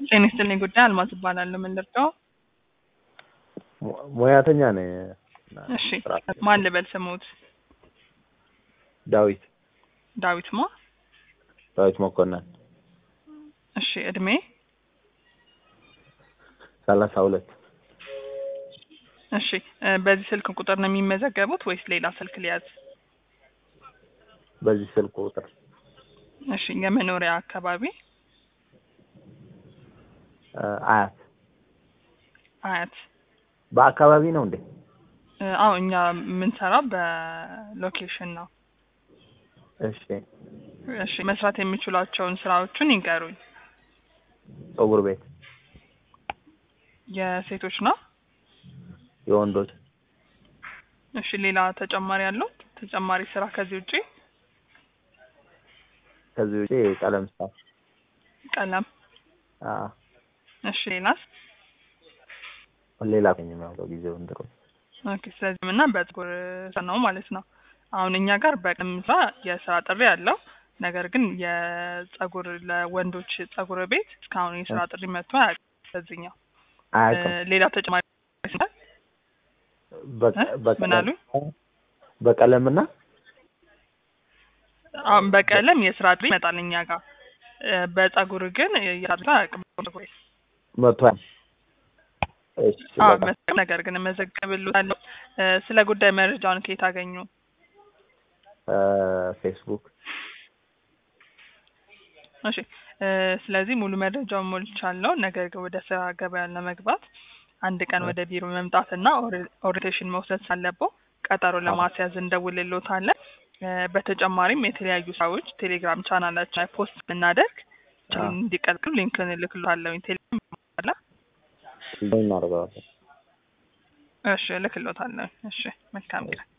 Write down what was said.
ጤና ይስጥልኝ ጉዳይ አልማዝ እባላለሁ። ምን ልርዳው? ሙ- ሙያተኛ ነኝ። እሺ ማን ልበል ስሙት? ዳዊት ዳዊት ማ? ዳዊት መኮንን እሺ እድሜ? ሰላሳ ሁለት እሺ እ በዚህ ስልክ ቁጥር ነው የሚመዘገቡት ወይስ ሌላ ስልክ ሊያዝ? በዚህ ስልክ ቁጥር እሺ የመኖሪያ አካባቢ እ አያት አያት? በአካባቢ ነው እንዴ? እ አዎ እኛ የምንሰራው በሎኬሽን ነው። እሺ እሺ መስራት የሚችሏቸውን ስራዎቹን ይንገሩኝ። ፀጉር ቤት የሴቶች ነው? የወንዶች እሺ ሌላ ተጨማሪ ያለው ተጨማሪ ስራ ከዚህ ውጪ? ከዚህ ውጪ ቀለም ስራ ቀለም። አ እሺ ሌላስ? ሌላ ከኝ ነው ጊዜው እንድሮ ኦኬ ስለዚህ እና በፀጉር ስራ ነው ማለት ነው። አሁን እኛ ጋር በቀለም ስራ የስራ ጥሪ አለው። ነገር ግን የፀጉር ለወንዶች ፀጉር ቤት እስካሁን የስራ ጥሪ መጥቶ አያውቅም። በዚህኛው እ አያውቅም። ሌላ ተጨማሪ ስራ በቀ- እ? በቀለም- ምን አሉኝ? በቀለምና አሁን በቀለም የስራ ጥሪ ይመጣል እኛ ጋር እ በፀጉር ግን የስራ ጥሪ አያውቅም። ፀጉር ቤት መቷል። እሺ አዎ በቃ መሰለኝ። ነገር ግን እመዘግብልዎታለሁ። እ ስለ ጉዳይ መረጃውን ከየት አገኙ? እ ፌስቡክ እሺ እ ስለዚህ ሙሉ መረጃውን ሞልቻለሁ። ነገር ግን ወደ ስራ ገበያ ለመግባት አንድ ቀን ወደ ቢሮ መምጣትና ኦሪ- ኦሪንቴሽን መውሰድ ሳለብዎ ቀጠሮ ለማስያዝ እንደውልልዎታለን። እ በተጨማሪም የተለያዩ ስራዎች ቴሌግራም ቻናላችን ላይ ፖስት ብናደርግ አዎ። እንዲቀጥሉ ሊንክን እልክልዎታለሁ። ቴሌግራም አለ? እናደርገዋለን። እሺ እልክልዎታለሁ። እሺ መልካም ቀን።